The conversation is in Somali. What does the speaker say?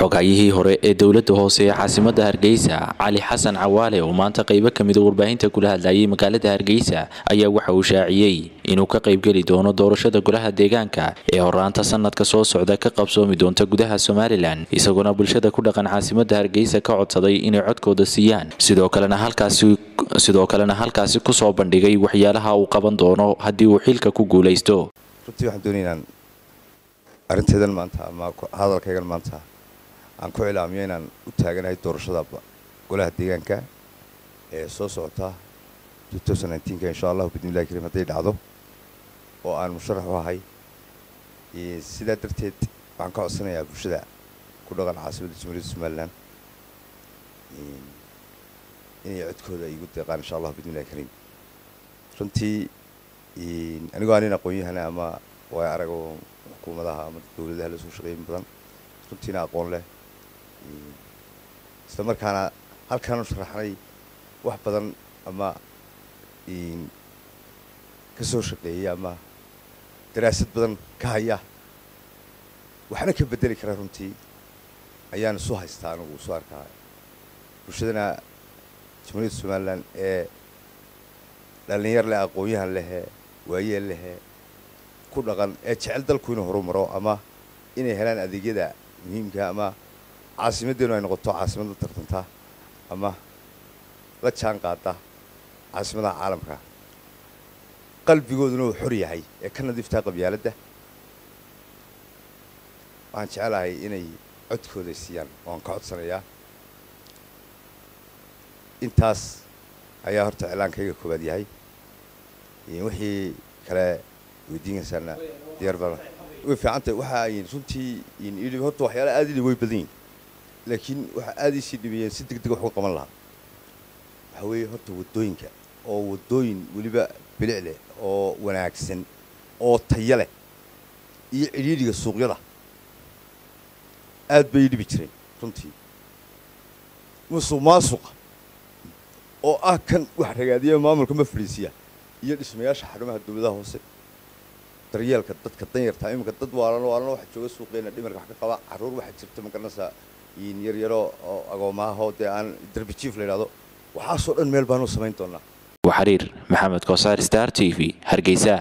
xogayihii hore ee dowladda hoose ee caasimada hargeysa cali xasan cawaale oo maanta qaybo kamida warbaahinta kula hadlayay magaalada hargeysa ayaa waxa uu shaaciyey inuu ka qaybgeli doono doorashada golaha deegaanka ee horaanta sanadka soo socda ka qabsoomi doonta gudaha somalilan isagoona bulshada ku dhaqan caasimada hargeysa ka codsaday inay codkooda siiyaan sidoo kalena halkaasi sidoo kalena halkaasi kusoo bandhigay waxyaalaha uu qaban doono haddii uu xilka ku guulaysto runtii waxaan doonaya inaan arintaydan maanta ama hadalkaygan maanta aan ku cilaamiyo inaan u taaganahay doorashada golaha deegaanka ee soo socota ka insha allahu bidnillahi kariim hadday dhacdo oo aan musharax u ahay sidaa darteed waxaan ka codsanayaa bulshada ku dhaqan caasimadda jamhuuriyadda somalilan inay codkooda igu deeqaan insha allahu bidnillahi kariim runtii anigoo aan nin aqoon-yahana ama way arago xukuumadaha ama dowladaha la soo shaqeeyin badan runtiina aqoon leh isla markaana halkaanu sharaxnay wax badan ama ka soo shaqeeyay ama daraasad badan ka haya waxna ka bedeli kara runtii ayaan isu haystaa anigu isu arkaa bulshadana jamhuuriyadda somalilan ee dhallinyar leh aqoon-yahan lehe waayeel lehe ku dhaqan ee jecel dalku inuu horumaro ama inay helaan adeegyada muhiimka ama caasimaddeenu ay noqoto caasimad la tartanta ama la jaan qaada caasimadaha caalamka qalbigooduna uu xor yahay ee ka nadiiftaa qabyaaladda waxaan jecelahay inay codkooda siiyaan waan ka codsanayaa intaas ayaa horta iclaankayga koowaad yahay wixii kale weydiinaysaana diyaar baa way fiicantahay waxa ay runtii idhi horta waxyaala aad idhi way badan yihin laakiin waxa aad iisii dhibayeen si deg deg wax uga qaban lahaa waxa weeye horta waddooyinka oo waddooyin weliba bilic leh oo wanaagsan oo taya leh iyo cidhiidhiga suuqyada aad bay dhibi jireen runtii musuq maasuqa oo ah kan wax ragaadiya maamulka ma fadhiisiya iyo dhismayaasha xarumaha dowladaha hoose daryeelka dadka danyartaa iminka dad waalan waalan waxa jooga suuqeena dhimarka wax ka qaba carruur waxaa jirta magaranaysaa yaryaro oo agoomaahoo dee aan darbi jiif la yidhahdo waxaasoo dhan meel baanu samayn doonaa waxariir maxamed koosaar star t v hargeysa